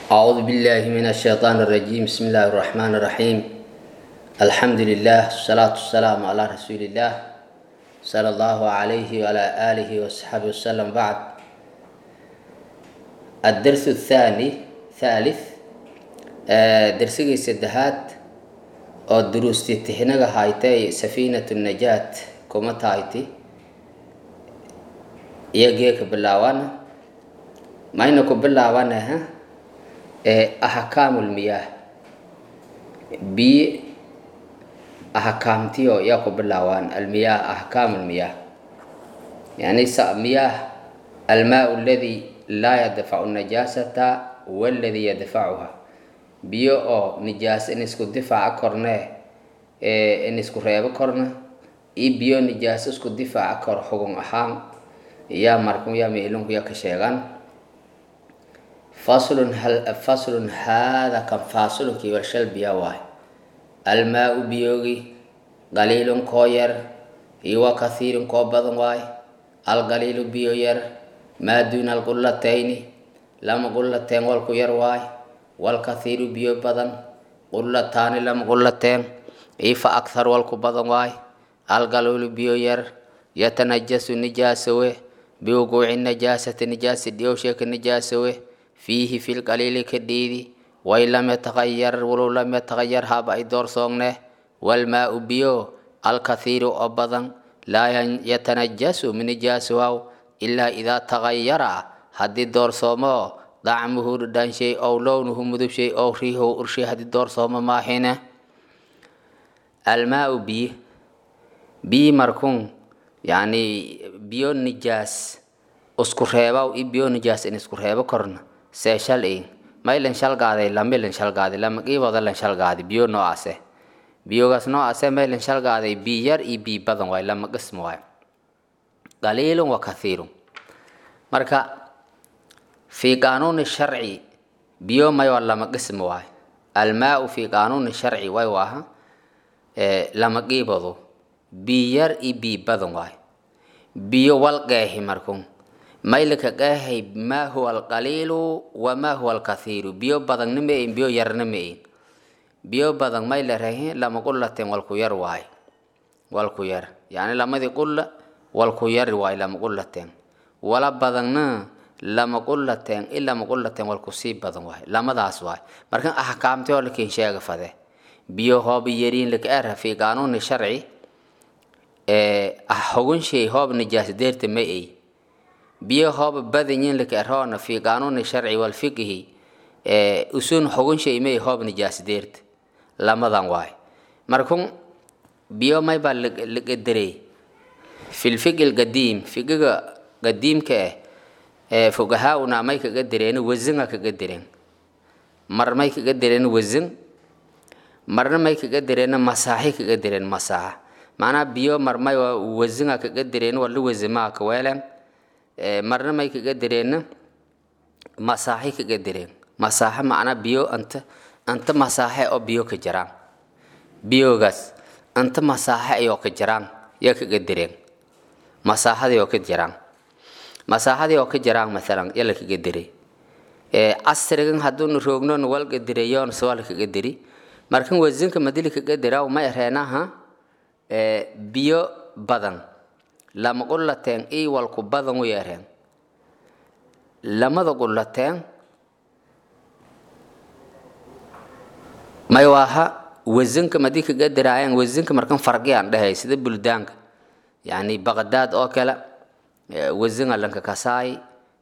أعوذ بالله من الشيطان الرجيم بسم الله الرحمن الرحيم الحمد لله والصلاة والسلام على رسول الله صلى الله عليه وعلى آله وصحبه وسلم بعد الدرس الثاني ثالث درسي سدهات oo duruustii tixinaga haytay safiinatu najaat kuma tahayti iyagee ka bilaawana mayna ku bilaabanaha ahkaamulmiyaah biyi ahkaamtiyo yaa ku bilaawaan almiyaah ahkaamulmiyaah yani miyaah almaa aladi laa yadfacu najaasata waladi yadfacuha biyo oo nijaas in isku difaaca korne in isku reebo korna iyo biyo nijaas isku difaaca kor xugun ahaan yaa markum yaa meelinku yaa ka sheegaan faslun hal faslun haada kan fasulunki warshal biya waay almaa-u biyoogi qaliilun koo yar iyo wa kathiirun koo badan waay alqaliilu biyo yar maa duuna alqullatayni lama qullateen walku yar waay walkathiiru biyo badan qullataani lama qullateen ifa akhar walku badan waay algaluulu biyo yar yatanajasu nijaasawe biwuquuci najaasati nijaasi dhiyowsheeka nijaasawe fiihi fi lqaliili ka dhiidi way lam yataqayar walow lam yataqayar haba ay doorsoogne walmaa-u biyo alkathiiru oo badan laa yatanajasu minijaasuhaw ilaa idaa taqayara haddii doorsoomo dacmuhu dhadhaanshay ow lownuhu mudubshay ow riihow urshay haddii doorsooma maahine almaa-u biyi biyi markun yani biyo nijaas isku reebaw i biyo nijaas in isku reebo korna see shal in may lan shalgaaday lami lan shalgaaday lama qiibooda lan shalgaaday biyo noocaase biyogaas noocaase may lan shalgaaday biy yar iyo biy badan waay lama qism waay qaliilun wa kathiirun marka fi qaanuuni sharci biyo may waa lama qism waay almaa-u fi qaanuuni sharci way waaha lama qiiboodo biy yar iyo biy badan waay biyo wal qeexi markun maylika qeexay maa huwa alqaliilu wamaa huwa alkathiiru biyo badanna ma ein biyo yarna ma ein biyo badan may la rahin lama qullateen walku yar waay walku yar yani lamadii qulla walku yar waay lama qullateen wala badanna lama qullateen i lama qullateen walku sii badan waay lamadaas waay markan axkaamti oo lakin sheega fade biyo hooba yariin laka era fi qaanuuni sharci hogun shay hoob nijaas deerta ma ey biyo hooba badanyin laka eroona fi qaanuuni sharci walfiqhi usun hogun shay ma ey hoob nijaas deerta lamadan waay markun biyo may baa laqadarey filfiqi lqadiim fiqiga qadiimka ah ee fugahaa-una may kaga dareen wasinga kaga dareen mar may kaga dareen wasin marna may kaga dareen masaaxi kaga dareen masaaxa macnaha biyo mar may wasinga kaga dareen wala wasimaa kaweelen marna may kaga dareen masaaxi kaga dareen masaaxa macnaa biyo anta anta masaaxe oo biyo ka jiraan biyogaas anta masaaxe ayoo ka jiraan yaa kaga dareen masaaxadii oo ka jiraan masaaxadii oo ka jiraan maalan yala kaga diray casrigan hadduuna roognon walga dirayoon sawala kaga diri markan wasinka madili kaga diraw ma ereenaha biyo badan lama qullateen ii walku badan u yeereen lamada qullateen may waaha wasinka madi kaga diraayeen wasinka markan farqiyaan dhahay sida buldaanka yani baqdaad oo kale wasinga lanka kasaay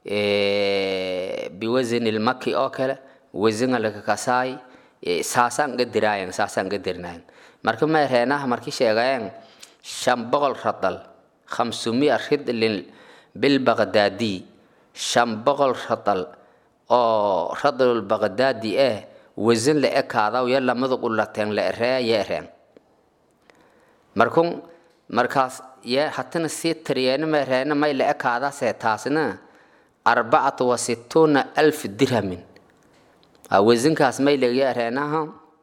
biwasin ilmaki oo kale wasinga lanka kasaay saasaan ga diraayen saasaan ga dirnayen marka may reenaha marki sheegayeen shan boqol radal khamsumia ridlin bilbaqdaadi shan boqol radal oo radalulbaqdaadi eh wasin la ekaadaw ya lamada qulateen la eree ya ereen markun markaas ye hatana sii tiriyeena ma ereena may la ekaadaasee taasna arbacatu wa situuna alf dirhamin wasinkaas may laga ereenaha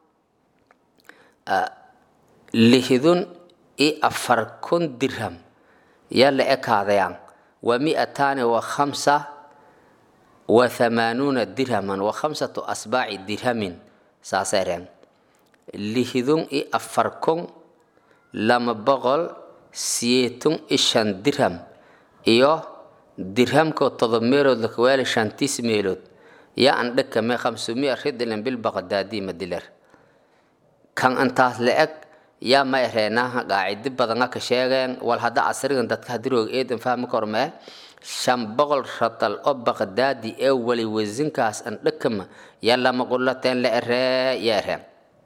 lixdun i afar kun dirham yaa la ekaadayaan wa mi'ataani wa khamsa wa thamaanuuna dirhaman wa khamsatu asbaaci dirhamin saasay reen lihidun i afar kun lama boqol siyeetun i shan dirham iyo dirhamko todob meelood lakawaali shantiis meelood yaa an dhakame khamsumiya ridlan bilbaqdaadi madiler kan intaas la-eg yaa ma ereenaha qaacidi badanga ka sheegeen wal hadda casrigan dadka hadiroog eedan fahmi kormee shan boqol radal oo baqdaadi ee wali wasinkaas an dhakama yaa lama qulateen la eree yaa ereen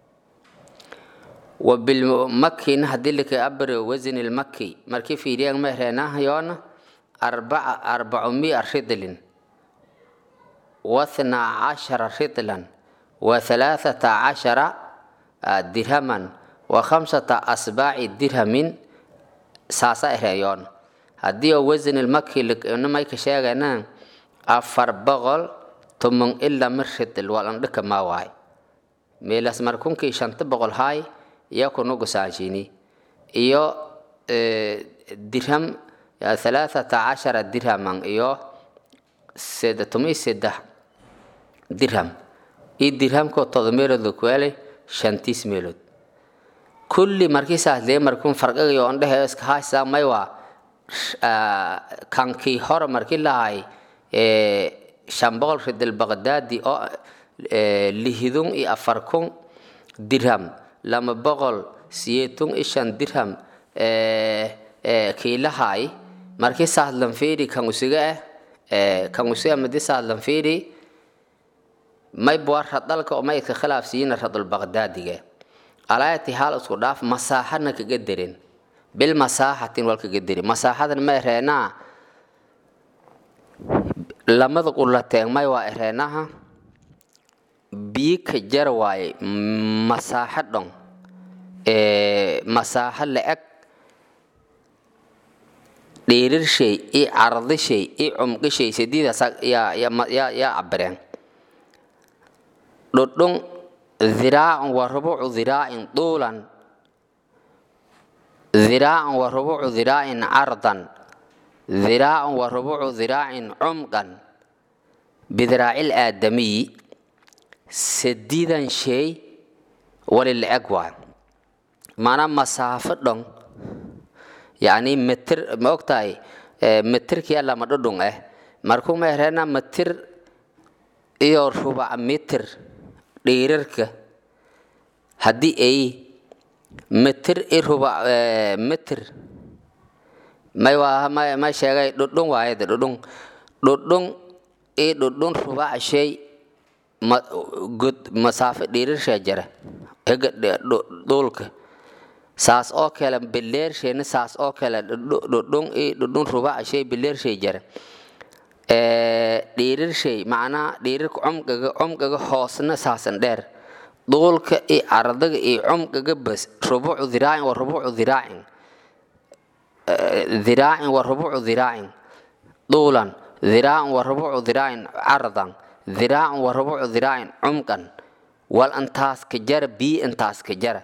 wabilmakina hadii laka abare wasin ilmaki markii fiiriyaan ma ereenaha yoona arbaca arbacumia ridlin واثنا عشر رطلا وثلاثة عشر درهما وخمسة أسباع درهم ساسا إهريون هدي وزن المكي لك إنما يكشاغنا أفر بغل تمن إلا مرشد الوالن لك ما واي ميلاس مركون كي شانت بغل هاي يكون نقصانشيني إيو درهم ثلاثة عشر درهما إيو سيدة تمي سيدة dirham iyo dirhamkoo todo meelood la kuwaalay shantiis meelood kulli markiisaas lee markuun farqagayo on dhehe iska haysaa may waa kankii hore markii lahay shan boqol ridal baqdaadi oo lihidun iyo afar kun dirham lama boqol siyeetun iyo shan dirham kiilahay markii saas lanfiiri kan usiga ah kan usiga madi saas lanfiiri may bua radalka oo maydka khilaafsiiyina radulbaqdaadiga alaayati haal isku dhaaf masaaxadna kaga derin bil masaaxatin wal kaga deri masaaxadan ma ereenaa lamada qulateen may waa ereenaha bii ka jar waaye masaaxo dhon masaaxo la-eg dhiirirshay iyo cardishay iyo cumqishay sidiidaas yaa cabireen dhudhun dhiraacun wa rubucu dhiraacin duulan dhiraacun wa rubucu dhiraacin cardan dhiraacun wa rubucu dhiraacin cumqan bidiraaci aadamiyi sadiidan shay wali la-eg waa maanaa masaafo dhon yacni mitir ma ogtahay mitirkiya lama dhudhun ah markuu ma ereena mitir iyo rubac mitir dhiirarka haddii ay mitir i ruba mitir may waa may may sheegay dhudhun waayade dhudhun dhudhun i dhudhun rubac shay ma god masaafo dhiirarshaa jara hega dhulka saas oo kale bileershayna saas oo kale dhudhun i dhudhun rubac shay bileershay jara dhiirirshay macnaha dhiirirka cumqiga cumqiga hoosna saasan dheer duulka iyo ardaga iyo cumqiga bas rubucu dhiraacin wa rubucu dhiraacin dhiraacin wa rubucu dhiraacin duulan dhiraacin wa rubucu dhiraacin cardan dhiraacin wa rubucu dhiraacin cumqan wal intaas ka jara bii intaas ka jara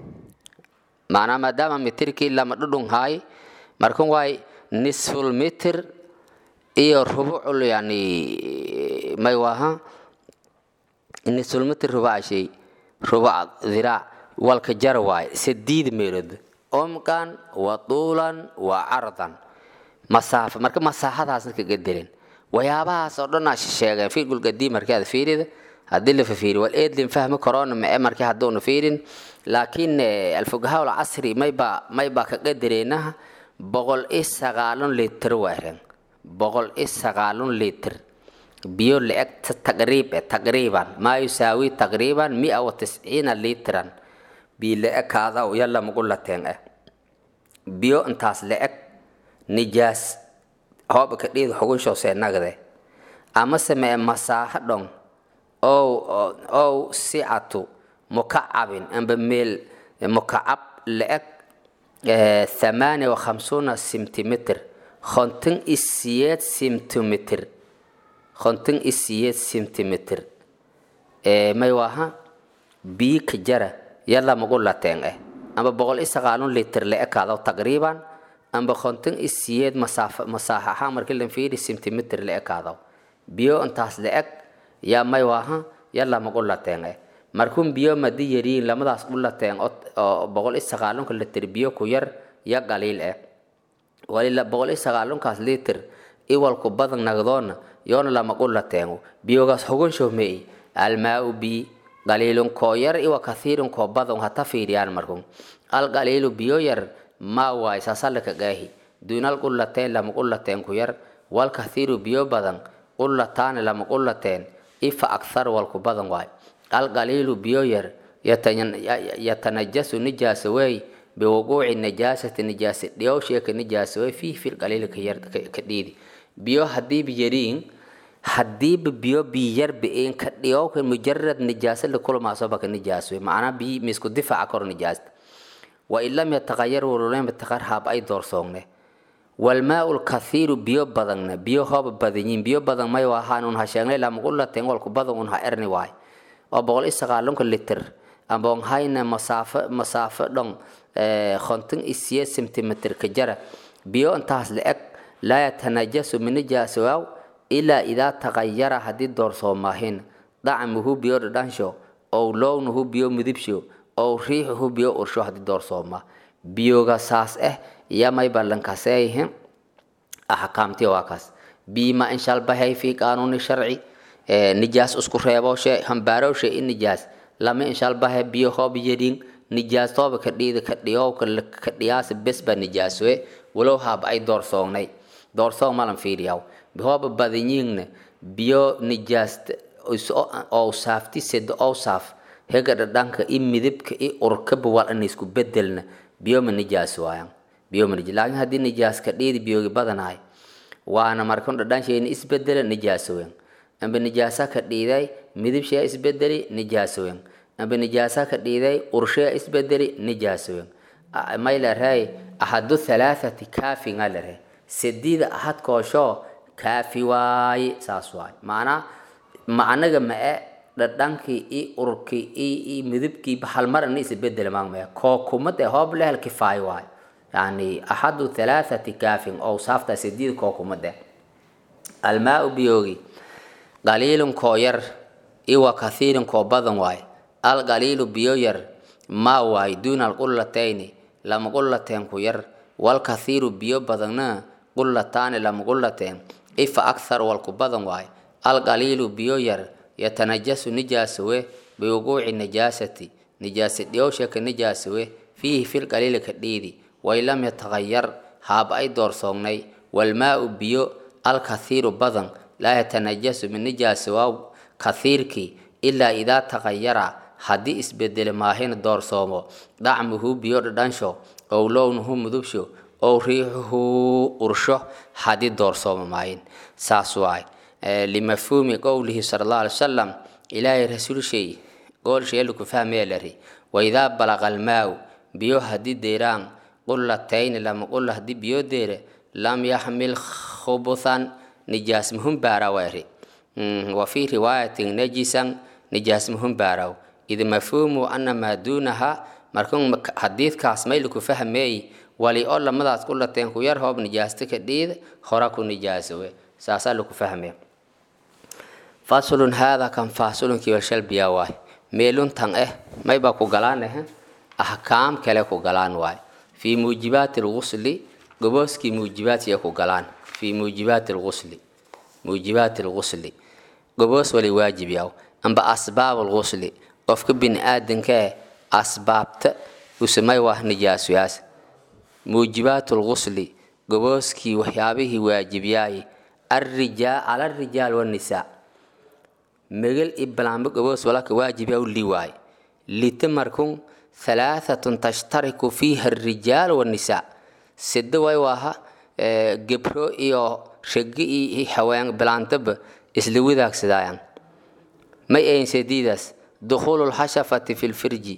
macnaha maadaama mitirkii lama dhudhun haay markan waay nisful mitir iyo rubucul yani may waha nisulmitir rubac shay rubac dhiraac walka jara waaye sadiid meelood omkan wa tuulan wa cardan masaafa marka masaaxadaasna kaga dirin waxyaabahaas oo dhan aa sheegeen fiirgulgadii markii aad fiirida haddii la fafiiri wal eedlin fahmi karoona mae markii hadduuna fiirin laakiin alfugahaa alcasri maybaa maybaa kaga direenaha boqol iyo sagaalon litir waaren boqol iyo sagaalon litir biyo la-eg taqriib eh taqriiban maa yusaawi taqriiban mia wa tisciina litran biyo la-eg kaadaw yalla magu lateen eh biyo intaas la-eg nijaas hooba ka dhiid xugunshoosee nagde ama samee masaaxo dhon ow ow sicatu mukacabin amba meel mukacab la-eg thamaaniya wa khamsuuna sentimitr konton iyo siyeed sentimitr konton iyo siyeed sentimitr may waha biyo ka jara yalla magu lateen eh amba boqol iyo sagaalun litr la-eg kaadaw taqriiban amba konton iyo siyeed masaafa masaaxa ahaan markii lan fiiri sentimitr la-eg kaadaw biyo intaas la eg yaa may waaha ya lama qulateen eh markuun biyo madi yariin lamadaas qulateen oo boqol iyo sagaalunka litir biyo ku yar ya qaliil eh walila boqol iyo sagaalunkaas litir iwalku badan nagdoona yoona lama qulateen biyogaas xugunsho mei almaau bi qaliilun koo yar iwa kathiirun koo badan hata fiiriyaan markun alqaliilu biyo yar maa waay sasalika gaahi duunal qulateen lama qulateen ku yar wal kathiiru biyo badan qulataani lama qulateen ifa akthar walku badan waay alqaliilu biyo yar yatanajasu nijaasa wey biwuquuci najaasati nijaasa dhiyowsheeka nijaasa wey fiih fil qaliili ka yar ka dhiidi biyo hadiiba yariin hadiiba biyo biyar biin ka dhiyowka mujarad nijaasa lakulmaasoba ka nijaas wey macnaa biyi misku difaaca kor nijaasta wain lam yataqayar wululeynba taqar haab ay doorsoogne walmaau lkathiiru biyo badanna biyo hooba badanyiin biyo badan may ahaan un ha sheegnay lamaqulateen walku badan un ha erni waay oo boqol iyo sagaalunka litir amboon hayna masaafo masaafo dhon konton iyo siyeed centimeter ka jara biyo intaas la eg laa yatanajasu minijaasawaw ilaa idaa taqayara haddii doorsoomahin dacmuhu biyo dhadhansho ow lownuhu biyo midibsho ow riixuhu biyo ursho haddii doorsooma biyoga saas ah yamay ballankaseeyihin axkaamtii waa kaas biima inshalbahay fi qaanuuni sharci nijaas isku reebowshe hambaarowshe i nijaas lama inshalbahe biyo hoob yedhin nijaas tooba ka dhiida ka dhiyowka ka dhiyaasa besba nijaaswe walow haab ay doorsoognay doorsoog malan fiiriyaw hooba badanyiingna biyo nijaas ow saafti sed ow saaf hega dhadhanka i midibka i urkaba wal ina isku bedelna biyoma nijaas waayan biyoma nijaas laakiin haddii nijaas ka dhiidi biyogi badanahay waana markan dhadhansheena isbedela nijaasowen amba nijaasa ka dhiiday midibshee isbedeli nijaasowen amba nijaasa ka dhiiday urshee isbedeli nijaasowen may larey ahadu halaathati kaafin a lare sediida ahad koosho kaafi waaye saas waaye macnaa macnaga ma-e dhadhankii i urkii i i midibkiiba halmarana isbedel maagmaya koo kumad ee hoob lehel kifaay waay yani axadu halaathati kaafin oo saafta sidiid koo kumad eh almaau biyoogi qaliilun koo yar iwa kathiirin koo badan waay alqaliilu biyo yar maa waay duuna alqulatayni lama qulateen ku yar walkathiiru biyo badanna qulataani lama qulateen ifa akthar walku badan waay alqaliilu biyo yar yatanajasu nijaasawe biwuquuci najaasati nijaasa dhiyowshaka nijaasawe fiihi fil qaliili ka dhiidi wain lam yataqayar haab ay doorsoognay walmaau biyo alkathiiru badan laa yatanajasu min nijaasawaw kathiirkii ilaa idaa taqayara haddii isbedele maahina doorsoomo dhacmuhu biyo dhadhansho ow lownuhu mudubsho ow riixuhu ursho haddii doorsoomo maahin saas waay limafhuumi qowlihi sala allahu alay wasalam ilaahay rasuulshay goolsheelu ku fahmaya lari waidaa balaqa almaau biyo haddii deeraan qulatayni lama qula haddii biyo deere lam yaxmil khubuthan nijaas muhum baaraw eri wa fii riwaayatin najisan nijaas muhum baaraw id mafhuumu ana maa duunaha markun xadiidkaas mayli ku fahmeey wali oo lamadaas qulateen ku yar hoob nijaasta ka dhiid hora ku nijaasawe saasaa laku fahmaya faslun haada kan faasulunkii washalbiya waay meeluntan eh maybaa ku galaan eh ahkaam kale ku galaan waay fii muujibaati lgusli gobooskii muujibaadkiya ku galaan fii muujibaati lgusli muujibaati lgusli goboos wali waajib yaw amba asbaab lgusli qofka bini aadanka eh asbaabta usamay waa nijaasuyaas muujibaat lgusli gobooskii waxyaabihii waajibyaay الرجال على الرجال والنساء مجل إبلام بقبوس ولك واجب أو لواي لتمركم ثلاثة تشترك فيها الرجال والنساء سد واها جبرو إيو شقي إي حوان بلانتب إسلوي ذاك سدايان ما أين سديدس دخول الحشفة في الفرج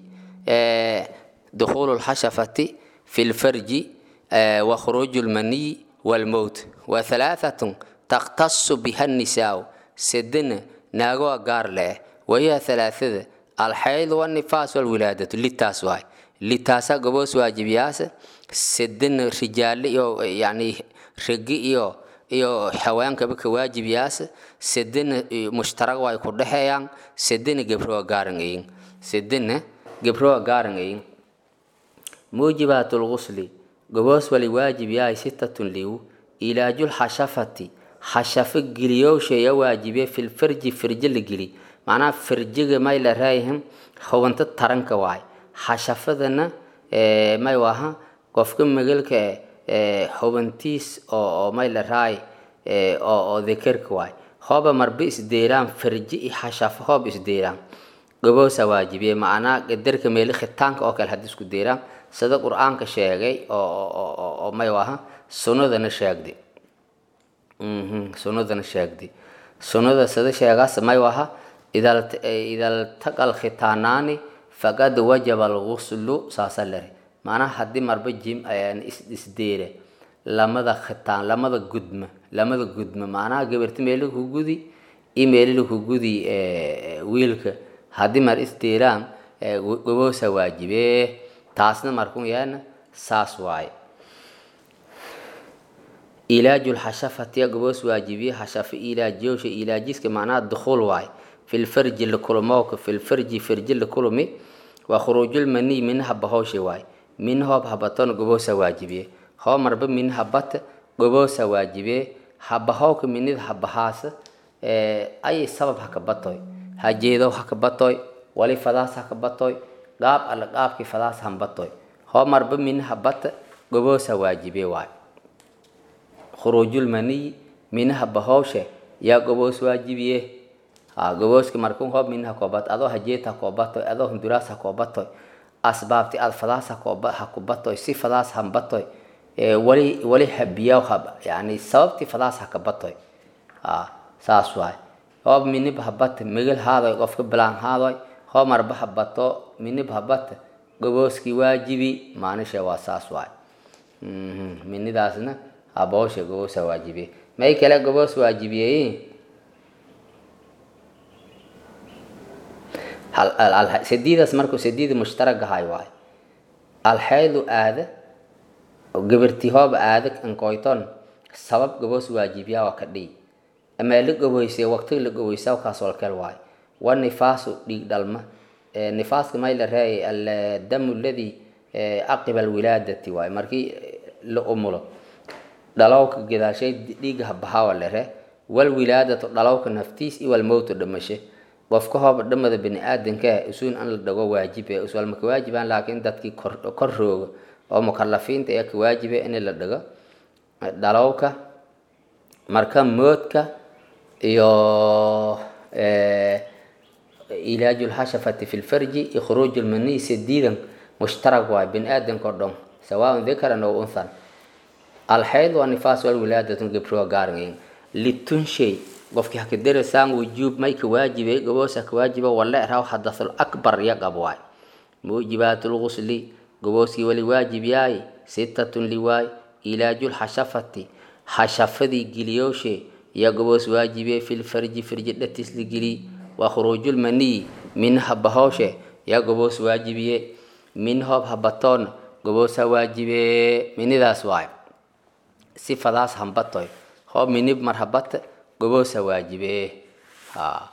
دخول الحشفة في الفرج وخروج المني والموت وثلاثة تختص بها النساء سدنا ناغو قار له وهي ثلاثة الحيض والنفاس والولادة للتاس واي للتاسا قبوس واجبياس سدنا رجال يو يعني رقي يو iyo xawaankaba ka waajibiyaas sedena mushtarag way ku dhexeeyaan sedena gebroa gaarangayin sedena gebroa gaarangayin muujibaatu lgusli goboos wali waajib yahay sitatun liw ilaajul xashafati xashafo geliyowshaya waajibe filfarji firje la geli macnaha firjiga may la raayahim hubanto taranka waay xashafadana may waha qofka magalka hubantiis oo may la raay oo dekerka waay hooba marba isdeeraan firji iyo xashafo hoob isdeeraan goboosa waajibiye macnaa qadarka meeli khitaanka oo kale haddii isku deeraan sida qur-aanka sheegay oo may waha sunnadana sheegdi sunnadana sheegdi sunnada sida sheegaas may waha idaltaqa alkhitaanaani faqad wajaba alguslu saasa lere macnaha haddii marba jim isdeere lamada khitaan lamada gudma lamada gudma macnaha gabarti meeli ku gudi iyo meelila ku gudi wiilka haddii mar isdeeraan goboosa waajibe taasna markun yaana saas waaye ilaaju lxashafatiya goboos waajibiye xashafo ilaajiyowsha ilaajiska macnaha dukhuul waaye filfarji lakulmowka filfarji farji lakulmi waa khuruujulmaniy minaha bahowsha waaye min hoob habatona goboosa waajibiye hoo marba min habata goboosa waajibiye habahowka minida habahaasa ayay sabab haka batoy hajeedow haka batoy wali fadaas haka batoy qaab alla qaabkii fadaas hanbatoy hoo marba min habata goboosa waajibiye waaye khuruujulmaniy minaha bahowshe yaa goboos waajibiye gobooska markun hoob minaha koobat adoo hajeet ha koobatoy adoo hunduraas ha koobatoy asbaabti aad fadaas ha kubatoy si fadaas hanbatoy wali wali habiyaw hab yani sababti fadaas ha kabatoy saas waay hoob minib habata megal haadoy qofka bilaan haadoy hoo marba habato minib habata gobooskii waajibi maanisha waa saas waay minidaasna aboosha goboosa waajibiye may kale goboos waajibiyeyin sadiidaas markuu sadiida mushtaragahay waay alxaydu aada gabarti hooba aada ankoyton sabab goboos waajibiya waa ka dhiy amaa la goboysay waqtiga la goboysaa kaas walkel waay wa nifaasu dhiig dhalma nifaaska may la reeyay aldamu aladi caqiba alwilaadati waay markii la umulo dhalowka gadaashay dhiiga habahawa lere walwilaadatu dhalowka naftiis iyo walmowtu dhamashe qofka hooba dhamada bani aadanka usuun an la dhago waajibe uswal maka waajibaan laakiin dadkii kor rooga oo mukalafiinta ee ka waajibe in la dhago dhalowka marka moodka iyo ilaaju lxashafati fi lfarji iyo khuruuj lmaniy sadiidan mushtarag waay bani aadanka o dhan sawaaun dakaran oo unthan alxayd waa nifaas walwilaadatun gabroa gaarangayn litunshay qofkii haka darasaan wujuub may ka waajibe goboosa ka waajiba wala eraw hadathul akbar ya qab waay muujibaatu lgusli gobooskii wali waajib yaay sitatun liwaay ilaaju lxashafati xashafadii giliyowshe ya goboos waajibe filfarji firji dhatis la gili waa khuruujulmaniyi minha bahowshe ya goboos waajibiye min hoob habatoon goboosa waajibe minidaas waay si fadaas hambatoy hoob minib mar habata goboosa waajibe ha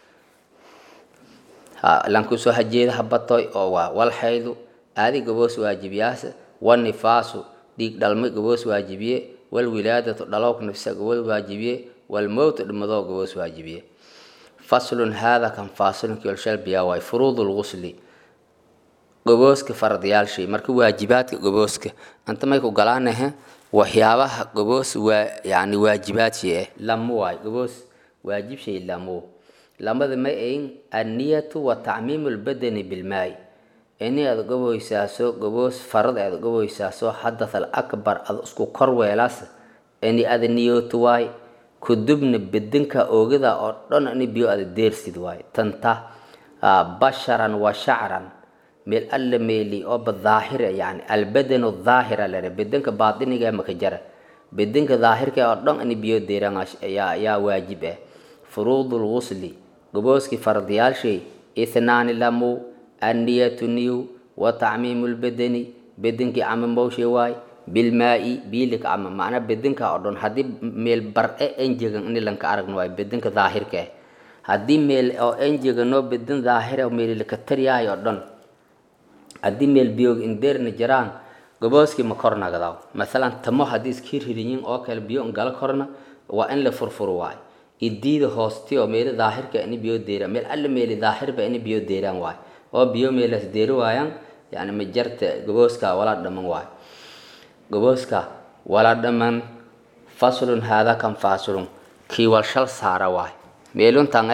ha lankusoo hajeeda habatoy oo waa walxaydu aadi goboos waajibiyaas wanifaasu dhiig dhalmay goboos waajibiye walwilaadatu dhalowk nafsa goboos waajibiye walmowtu dhimadoo goboos waajibiye faslun haada kan faasilunkii olshalbiyaa waay furuudu lgusli gobooska faradiyaalshay marka waajibaadka gobooska anta may ku galaanahe waxyaabaha goboos waa yani waajibaadshi ah lamo waay goboos waajibshay lamo lamada may ayn anniyatu wa tacmiimu lbadani bilmaay ini aad goboysaaso goboos farad aad goboysaaso xadath al akbar ad isku kor weelaas ini ada niyooto waay kudubna bedinka oogada oo dhan ini biyo ada deersid waay tanta basharan wa shacran meel alla meeli oo badaahira yani albadanu daahira lere bedanka baatiniga maka jara bedanka daahirka oo dhan ini biyo deeran yaa waajib ah furuudu lgusli gobooskii fardiyaalshay ithnaani lamu anniyatu niyu wa tacmiimu lbadani bedankii camamowshe waay bilmaa'i biilika ama macnaa bedinka oo dhan haddii meel bar-e enjegan ini lanka aragno waayo bedinka daahirka eh haddii meel oo enjeganoo bedin daahira meel laka taryahay oo dhan haddii meel biyoog indeerna jiraan gobooskii ma kor nagdaw masalan tamo haddii iskii ririnyin oo kale biyo ngala korna waa in la furfuro waayo idiida hoosti oo meeli daahirka ini biyo deeraan meel alle meeli daahirba ini biyo deeraan waayo oo biyo meelas deeri waayaan yani majarta gobooska wala dhaman waayo gobooska wala dhaman faslun haada kan faslun kii wal shal saara waayo meeluntan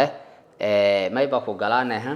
eh mayba ku galaanaha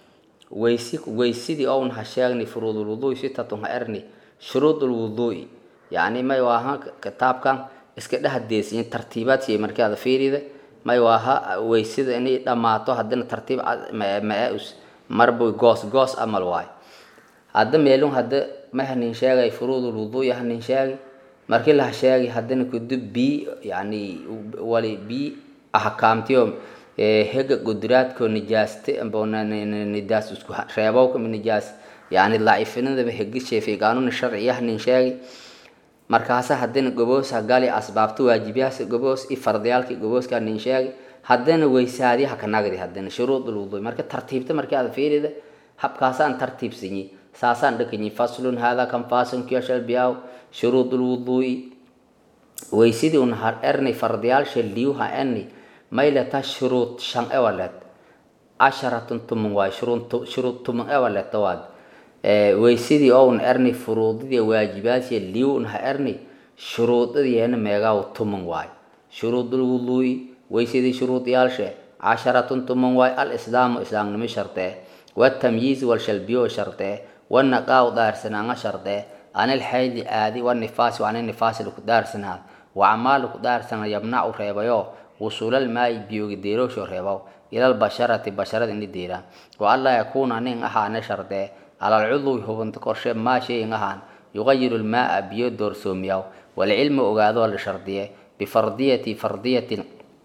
weysi weysidii own ha sheegni furuudul wuduui sitatun ha erni shuruudul wuduui yani may waaha kitaabkan iska dhehdeesiyin tartiibaadkii markaada fiirida may waaha weysida inay dhammaato haddina tartiib ma-us marbu goos goos amal waayo hadda meelun hadda ma hanin sheegay furuudul wuduui hanin sheegi markii laha sheegi haddina kudu bii yani wali bii ahkaamtiyo hega guduraadko nijaaste nijaas isku reebowka nijaas yani laacifinadaba hegishe fi qaanuun sharciya hanin sheegi markaasa haddana goboosa gali asbaabta waajibyaas goboos i fardiyaalki gobooska nin sheegi haddana weysaadi haka nagdi haddana shuruudul wuduui marka tartiibta markii aad fiirida habkaasaan tartiibsanyi saasaan dhakanyi faslun hada kan faslun kiyashal biyaw shuruudul wuduui weysidii un har erni fardiyaalsha liyu ha erni mayleta shuruud shan ewalet casharatun tuman waay shuruud tuman ewaleta waad weysidii oun erni furuudidii waajibaadsiya liun ha erni shuruudadiyeena meegaaw tuman waay shuruudul wuduui weysidii shuruudiyaalshe casharatun tuman waay al islaamu islaamnimo shartee watamyiiz walshalbiyo shartee wanaqaaw daarsanaanga shartee anil xaydi aadi wanifaasi ani nifaasi laku daarsanaad wacmaal laku daarsana yabnacu reebayo wusuulal maayi biyogi deeroosho reebaw ilal basharati basharada ini deeraan wa anlaa yakuuna nin ahaane shardee alal cudwi hubunta korshe maa shayin ahaan yuqayiru lmaaa biyo doorsoomiyaw walcilmu ogaadoo la shardiye bifardiyati fardiyati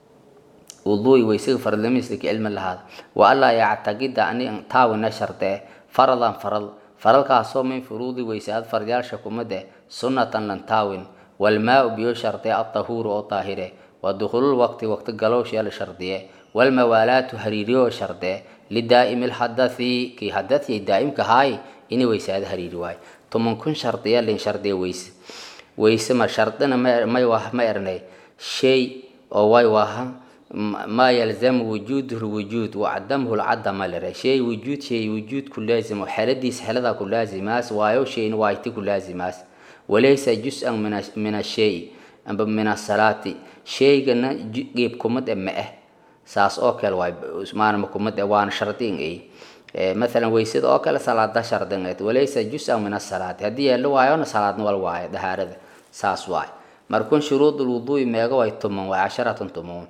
wuduui weysiga fardlamislika cilmi lahaada wa anlaa yactaqida ani taawina shardee faradan farad faradkaasoo min furuudi weysaad fardyaalsha kumade sunnatan lan taawin walmaau biyo shardee atahuuru oo daahire wa dukhulul waqti waqti galowshee la shardiye walmawaalaatu hariiriyoo shardee lidaa'imi lxadathi kii hadathii daa'imka haay inay weysaado hariiri waayo toman kun shardiya lin shardiya weyse weyse ma shardina may wah ma ernay shay oo way waha ما يلزم وجوده الوجود وعدمه العدم لره شيء وجود شيء وجود كل لازم وحلديس حلدا كل لازماس وايو شيء وايتي كل لازماس وليس جزءا من من الشيء أم من الصلاة شيء قلنا جيب كمد أمه ساس أوكل واي اسمان مكمد وان شرطين إيه مثلا ويسد أوكل صلاة شرطين وليس جزءا من الصلاة هدي اللي وايو صلاة نوال واي ده هذا ساس واي مركون شروط الوضوء ميغا واي تمون واي عشرة تمون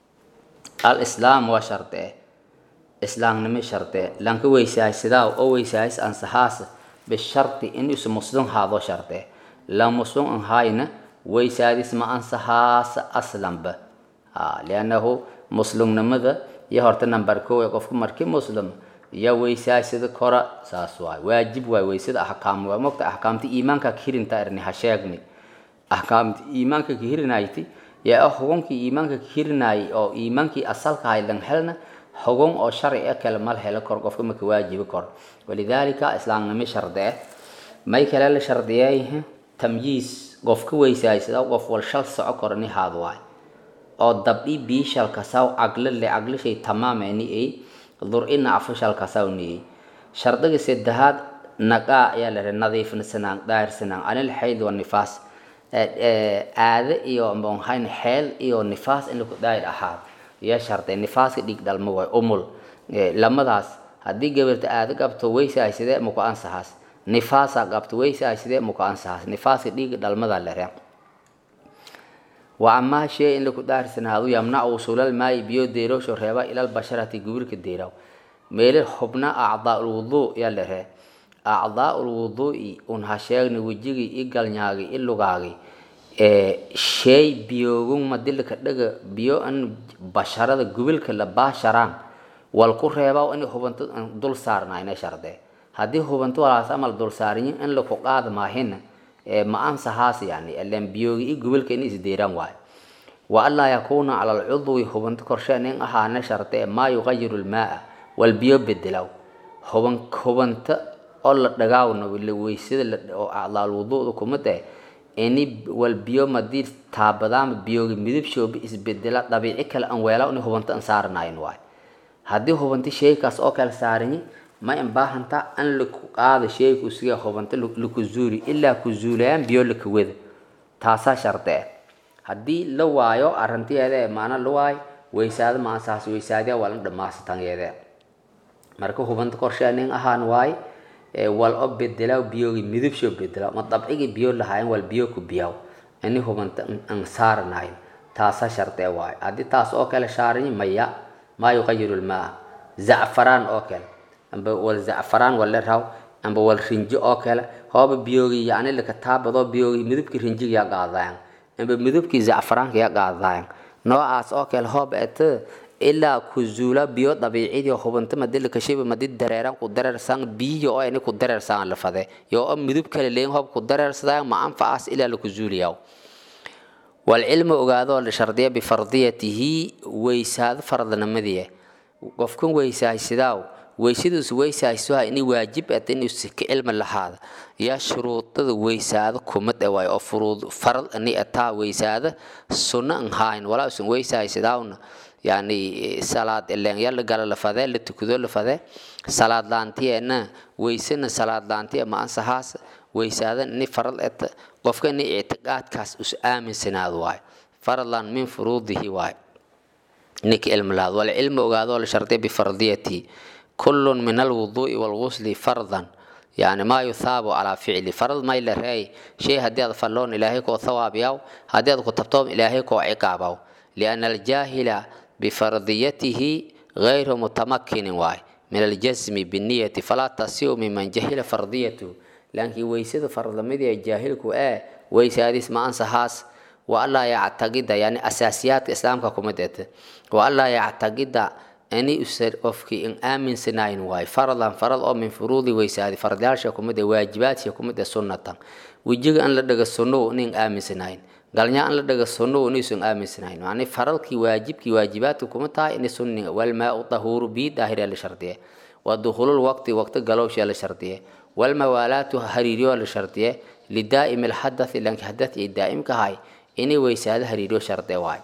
alislaam waa shardee islaamnimo shardee lanka weysaaysadaa oo weysaayis ansahaas bisharti in isu muslim haado shardee la muslim anhayna weysaadis ma ansahaasa aslanba liannahu muslimnimada iyo horta number kow ee qofka markii muslim iyo weysaaysada kora saas waay waajib waay weysada axkaam waa mogta axkaamta iimaanka kirinta erni ha sheegni axkaamta iimaanka kirinaayti yaa xugunkii iimaanka kirinaayay oo iimaankii asalka ahay lan helna xugun oo sharci ah kale mal helo kor qofka maka waajibi kor walidaalika islaamnimo shardee may kale la shardiyay tamyiis qofka weysaaysada qof wal shal soco korni haad waay oo dabdhi biishal kasaw caglo le caglo shay tamaameni ay dur ina afashal kasaw ni shardiga saddexaad naqaa ayaa la nadiifsanaan daahirsanaan anil xayd wa nifaas aade iyo monhayn xeel iyo nifaas in laku daayir ahaad iyo sharday nifaaska dhiig dhalmo waay umul lamadaas haddii gabarta aade qabto weysaay sidee muku ansahaas nifaasa qabto weysaay sidee muku ansahaas nifaaska dhiiga dhalmada lere wa amaa shee in laku daarsanaado yamnacu usulal maayi biyo deeroosho reeba ilal basharati gubirka deeraw meele xubna acdaa ulwuduu yaa lere acdaa ulwuduu'i un ha sheegni wejigii i galnyaagi i lugaagi shay biyoogun madilka dhaga biyo an basharada gubilka la baasharaan wal ku reebaa in hubanto dul saarnayna shardee haddii hubanto walaas amal dul saariyin in laku qaad maahina ma ansahaas yani ilan biyoogi i gobolka in isdeeraan waayo wa anlaa yakuuna cala alcudwi hubanta korshe nin ahaana sharte maa yuqayiru lmaaa wal biyo bedelaw huban hubanta oo la dhagaawna weysada oo acdaal wuduuda kuma dee ini wal biyo madii taabadaama biyoogi midab shoobi isbedela dabiici kale aan weelaa in hubanta aan saaranayn waayo haddii hubanti sheeykaas oo kale saaranyi ma in baahanta an laku qaada sheeyku siga hubanta laku zuuli ilaa ku zuulayaan biyo laka weda taasaa sharte ah haddii la waayo arrintiyeeda maana la waayo weysaado maasaas weysaadiya waa la dhamaasatanyeede marka hubanta korshe nin ahaan waaye wal o bedela biyogi midabsho bedela ma dabcigi biyo lahayn wal biyo ku biyaw ini hubanta an saaranayn taasa sharte waayo haddii taas oo kale shaaranyi maya maa yuqayiru lmaa zacfaraan oo kale amba wal zacfaraan wale raw amba wal rinjo oo kale hooba biyogi yani laka taabado biyogi midabki rinjiga ya qaadayan amba midabkii zacfaraanka ya qaadayan noocaas oo kale hooba ete ilaa ku zuula biyo dabiicidii hubanta madi lakashiba madi dareeran ku dareersan biyo oo ini ku dareersan la fade yo oo midab kale leen hoob ku dareersadaan ma anfacaas ilaa laku zuuliyaw والعلم ogaado la shardiya bifardiyatihi weysaado fardnimadiye qofkan weysaysidaaw weysadiisu weysaysuha ini waajib at inuu ka cilmi lahaada yaa shuruudada weysaado kumad e waay oo furuud farad ani ataa weysaado sunno an haayn walaa usan weysaysidaawna yani salaad ileen ya la gala la fadee la tukado la fadee salaad laantiyeena weysana salaad laantiye ma ansahaas weysaada ni farad et qofka ni ictiqaadkaas us aaminsanaado waayo faradlan min furuudihi waayo ninka cilmi lahaad wal cilmi ogaadoo la shardiya bifardiyatihi kullun min alwuduu'i walgusli fardan yani maa yuthaabu calaa ficli farad may la reey shay haddii aad falloon ilaahay koo thawaabiyaw haddii aad ku tabtoom ilaahay koo ciqaabaw liana aljaahila bifardiyatihi gayru mutamakinin waay min aljasmi biniyati falaa tasiu miman jahila fardiyatu laakiin weysada faradnimadii jaahilku ee weysaadiis ma ansahaas wa allaa yactaqida yani asaasiyaadka islaamka kumid ete wa allaa yactaqida ani usa qofkii in aaminsanayn waayo faradan farad oo min furuudi weysaadi faradyaasha kumid ee waajibaadka kumid ee sunnatan wejiga an la dhaga sunnow nin aaminsanayn galnya an la dhaga sunnow nisun aaminsanayn yani faradkii waajibkii waajibaadka kuma tahay ini sunniga walmaau tahuuru bii daahiriya la shardiye wa dukhulul waqti waqti galowshiya la shardiye walmawaalaatu hariiriyo la shardiye lidaa'imi alxadathi lanki hadath iyo daa'imka hay inay weysaado hariiriyo shardee waayo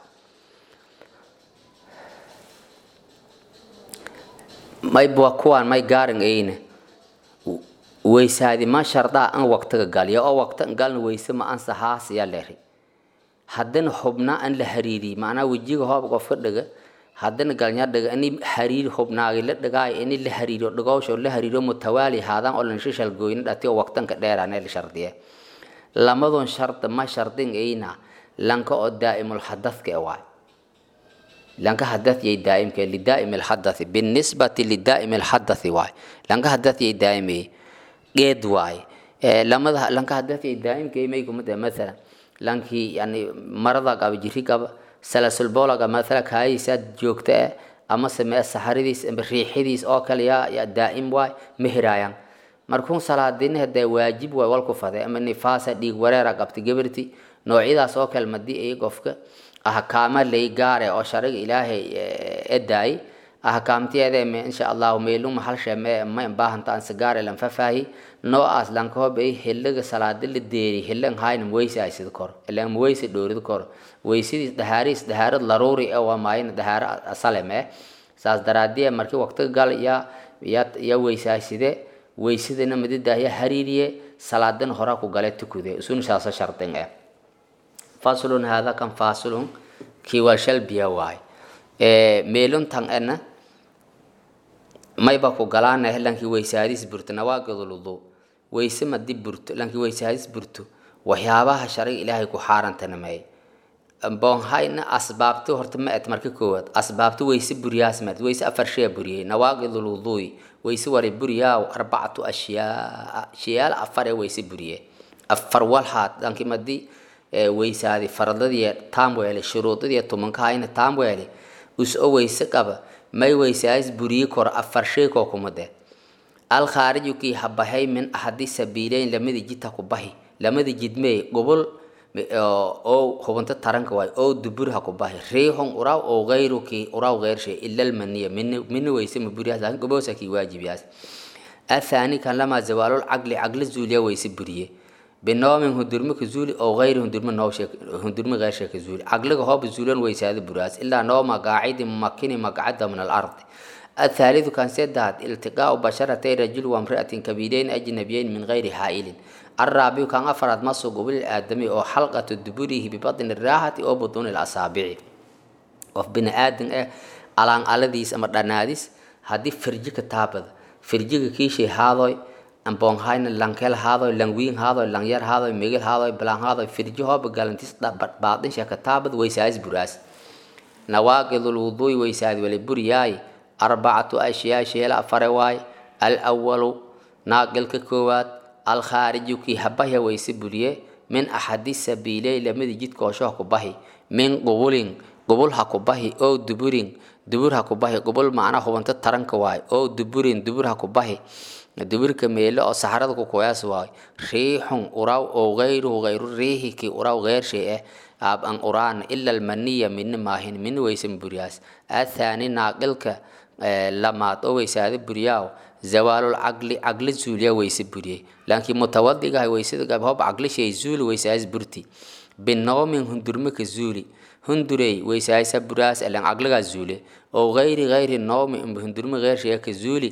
mayba kuwaan may gaarin eyne weysaadi ma shardaa an waqtiga galya oo waqti galna weyse ma ansahaas yaa leeri haddana xubna an la hariiriy macnaa wejiga hoob qofka dhaga haddana galnya dhaga ini hariir xubnaagi la dhagaayo ini la hariiriyo dhagowsho la hariiriyo mutawaali haadaan oo lanshishal gooyna dhati oo waqtanka dheeraane la shardiye lamadon sharda ma shardin eyna lanka oo daa'imul xadadka e waay lanka hadath yay daa'imka lidaa'im alhadathi binisbati lidaa'im alhadathi waay lanka hadath yay daa'ime geed waay lamada lanka hadath yay daa'imka may kumada mathalan lanki yani marada qaba jiri qaba salasul bowlaga mathala kaayisa joogta eh ama samee saxaridiis ama riixidiis oo kale yaa yaa daa'im waay mehiraayan markuun salaadin hadee waajib waay walku fade ama nifaasa dhiig wareera qabta gabarti noocyadaas oo kale madii ay qofka ahkaama lay gaare oo shariga ilaahay edaay ahkaamtiyeede me insha allahu meelum hal sheme ma baahanta an sigaare lan fafaahi noocaas lankahoob ay hiliga salaada la deeri hilan hayna weyse ay sid kor ilan weyse dhoorid kor weysadiis dhahaariis dhahaarad laruuri ee waa maayna dhahaaro asalem eh saas daraadiye markii waqtiga gal ya ya ya weysaaside weysadana madidah ya hariiriye salaadan hora ku gale tukude isun saasa shardin eh faslun hada kan faslun kii waa shal biya waay meelun tan ena mayba ku galaana lankii weysaadis burto nawaaqiduludu weyse madi burto lankii weysaadis burto waxyaabaha shariga ilaahay ku xaarantanamey boonhayna asbaabti horta ma et marka koowaad asbaabti weyse buriyaas maad weyse afar shee buriyey nawaaqiduluduy weyse wari buriyaaw arbacatu ashyaa shayaal afar ee weyse buriye afar walhaad lankii madi weysaadi faradadii taamweele shuruudadii tumankahayna taamweele us o weyse qaba may weysaadis buriyi kor afar shay koo kumade alkhaariju kii habahay min axadi sabiileyn lamida jita ku bahi lamada jidmee gobol oo hubanta taranka waay oo dubur ha ku bahi riixun uraw oo gayruki uraw geyrshe ila almaniya mini weyse maburiyaas laakin goboosa kii waajibiyaas athani kan lamaa zawaalul caqli caqli zuuliya weyse buriye binoomin hundurmo ka zuuli oo gayri hundurmo nooshe hundurmo geyrshe ka zuuli caqliga hooba zuulan weysaada buraas ilaa nooma qaacidi mumakini maqcada min alardi الثالث كان سداد التقاء بشرتي رجل وامرأة كبيرين أجنبيين من غير حائل الرابع كان أفراد مصر قبل الآدمي أو حلقة دبره ببطن الراحة أو بطون الأصابع وفي بني آدم إيه ألان ألديس أمر داناديس هدي فرجك تابد فرجك كيشي هذا أم بون هاين لانكيل هذا لانوين هذا لانير هذا ميغل هذا بلان هذا فرجه هو بقالنتيس بعضين شاك تابد ويسايز براس نواقض الوضوء ويسايز ولبرياي أربعة أشياء شيء أفر واي الأول ناقل كوات الخارج كي هبه ويسبريه من أحد السبيلين لم يجد كوشوه كبه من قبول قبول هكبه أو دبورين دبور هكبه قبول معنا هو أنت ترنك واي أو دبورين دبور هكبه دبور كميلة أو سحرة كوياس واي ريح أراو أو غيره غير ريح كي أراو غير شيء أب أن أران إلا المنية من ماهن من ويسم برياس الثاني ناقلك lamaad oo weysaada buriyaaw zawaalul caqli caqli zuuliya weyse buriyey laakiin mutawadigahay weysada gab hob caqli shay zuuli weysaas burti binoomin hundurme ka zuuli hundurey weysaaysa buraas elan caqligaa zuule oo gayri gayri noomi imba hundurme geyr shaya ka zuuli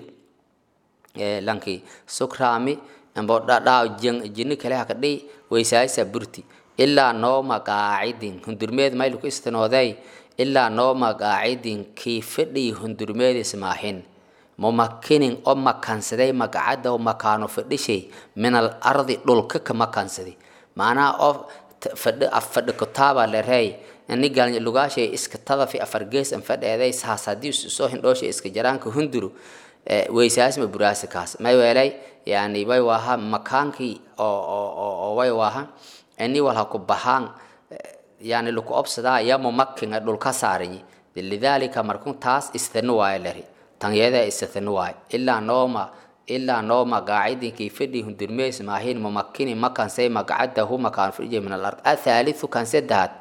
lanki sukraami imbo dhadhaa jinni kale haka dhiy weysaaysa burti ilaa nooma qaacidin hundurmeed mayluku istanooday ilaa nooma qaacidin kii fadhii hundurmeedis maahin mumakinin oo makansaday magacada oo makaano fadhishay min al ardi dhulka ka makansaday macnaha oo fadhi afadhi kutaaba lerey ini galnya lugaashay iska tadafi afar gees an fadheeday saas haddii soo hindhooshay iska jaraanka hunduru weysaasma buraasi kaas may weelay yani way waaha makaankii oo oo way waaha ini walha ku baxaan yani laku obsadaa ya mumakinga dhulka saaranyi lidaalika markun taas istanu waayo lari tanyada istanu waayo ilaa nooma ilaa nooma qaacidinkii fadhi hundurmeys maahin mumakini makansay magacadahu makaan fadhiya min alard athaalithu kan saddexaad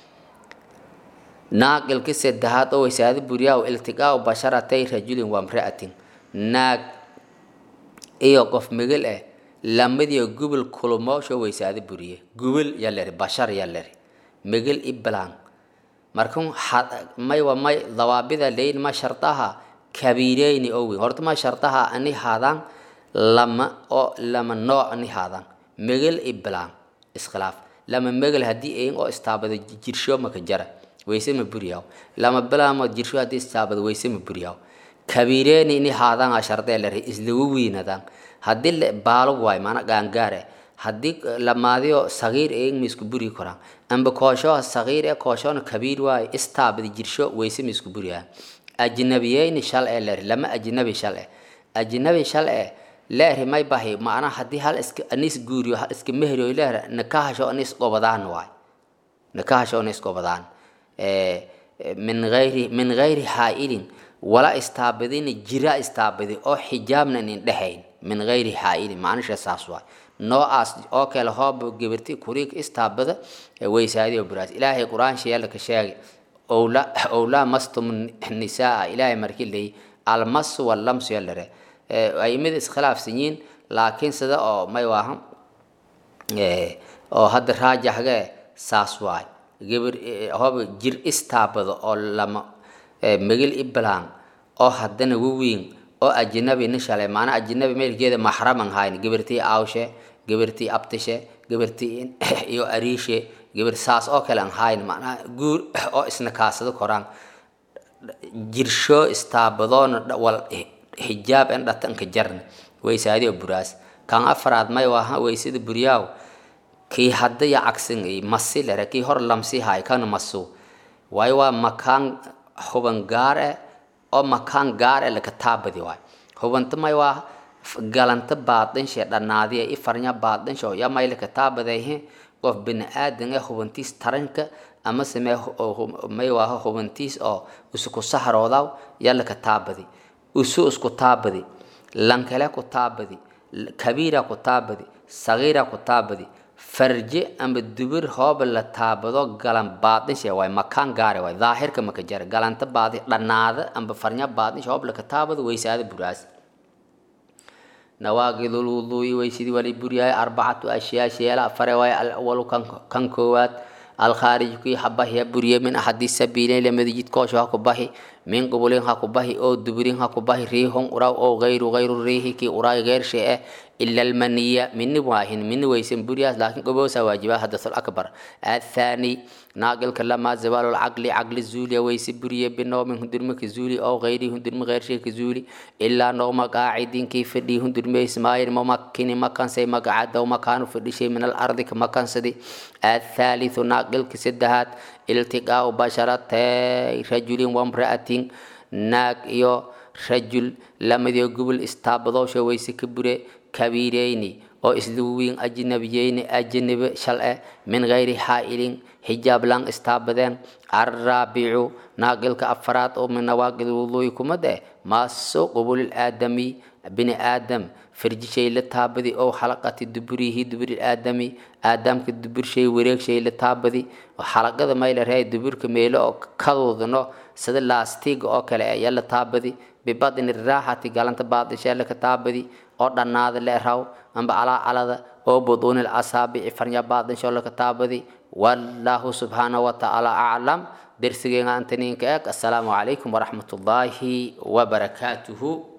naaqilki saddexaad oo weysaada buriyaaw iltiqaau basharatay rajulin wa mra'atin naag iyo qof migil ah lamadiyo gubul kulumoosho weysaada buriye gubul yaleri bashar yaleri migil iblan markun may wa may dawaabida leyn ma shartaha kabiireyni owi horta ma shartaha ani haadaan lama oo lama nooc ani haadaan migil iblan iskhilaaf lama migil haddii ayin oo istaabado jirsho maka jara weyse ma buriyaaw lama bilaamo jirsho haddii istaabado weyse ma buriyaaw kabiireyni ini haadaan a shardee lere islagu wiinadaan haddii baalog waay maana gaangaare haddii lamaadiyo sagiir eeg ma isku buri koraan amba koosho sagiir ee kooshoona kabiir waayo istaabadi jirsho weyse ma isku buriyaa ajnabiyeyni shal ee leeri lama ajnabi shal eh ajnabi shal eh leeri may bahi macna haddii hal iska anis guuriyo hal iska mehriyo leer nakahasho anis gobadaan waay nakahasho anis gobadaan min gayri min gayri haa'ilin wala istaabadina jira istaabadi oo xijaabna inin dhexayn min gayri haa'ilin macnisha saas waay noocaas oo kale hoob gabirti kuriig istaabada weysaadiyo buraas ilaahay qur-aan sheela ka sheegay owla owlaa mastum nisaa ilaahay markii leey almasu wallamsu yalare aimada iskhilaafsan yihiin laakiin sida oo may waahan oo hadda raajaxge saas waay gabir hoob jir istaabado oo lama megil iblaan oo haddana waweyn oo ajnabi nishale maanaa ajnabi meelkeeda maxraman hayn gabirtii aawshe gabirtii abtishe gabirtii iyo ariishe gabir saas oo kale an hayn macnaha guur oo isna kaasado koraan jirsho istaabadoona wal xijaab en dhatanka jarna weysaadi oo buraas kan afraad may waaha weysada buryaaw kii hadda ya cagsan masi lere kii hor lamsi hay kana masu waayo waa makaan huban gaar eh oo makaan gaar eh laka taabadi waay hubanta may waa galanta baadinshe dhanaadiya i farnya baadinsho ya may laka taabadayhe qof bini aadan ee hubantiis taranka ama samee may waaha hubantiis oo isku sahroodaw ya laka taabadi usu isku taabadi lankale ku taabadi kabiira ku taabadi sagiira ku taabadi farje amba dubir hooba la taabado galan baadinshe waay makaan gaare waay daahirka maka jara galanta baadi dhanaada amba farnya baadinshe hoob laka taabado weysaada buraas nawaaqidul wuduui weysidii wali buryahay arbacatu ashyaa sheela afare waay alawalu kan koowaad alkhaarij kii habahiya buriye min axadi sabiileyn lamada jidkoosho ha ku bahi min qubulin ha ku bahi oo duburin ha ku bahi riihon uraw oo gayru gayru riihi kii uraay geershe eh ila almaniya mini waahin mini weysan buriyaas laakiin goboosa waajiba hadathul akbar athani naaqilka lamaa zawaalul caqli caqli zuuliya weyse buriye binoomin hundurma ka zuuli oo gayri hundurma geershe ka zuuli ilaa nooma qaacidin kii fadhii hundurma ismaayin mamakini makansay magacadow makaanu fadhishay min alardi ka makansadi athalithu naaqilka saddexaad iltiqaau basharatay rajulin wamra'atin naag iyo rajul lamadiyo gobol istaabadoosha weyse ka bure kabiireyni oo isluwiin ajnabiyeyni ajnabi shal eh min gayri xaa'ilin xijaab lang istaabadeen arraabicu naaqilka afaraad oo min nawaaqid wuduuyi kumad eh maaso qubulil aadami bini aadam farjishay la taabadi oo xalaqati duburihi duburi aadami aadamka duburshay wareegshay la taabadi xalaqada mayla reey duburka meelo oo kaduudno sida laastiga oo kale ayaa la taabadi bibadni raaxati galanta baadishee laka taabadi oo dhannaada le raw amba calaacalada oo buduunil asaabici farnya baadinsho laka taabadi wallaahu subxaanahu watacaala aclam dersigeena antaniinka eeg assalaamu calaykum waraxmat ullaahi wabarakaatuhu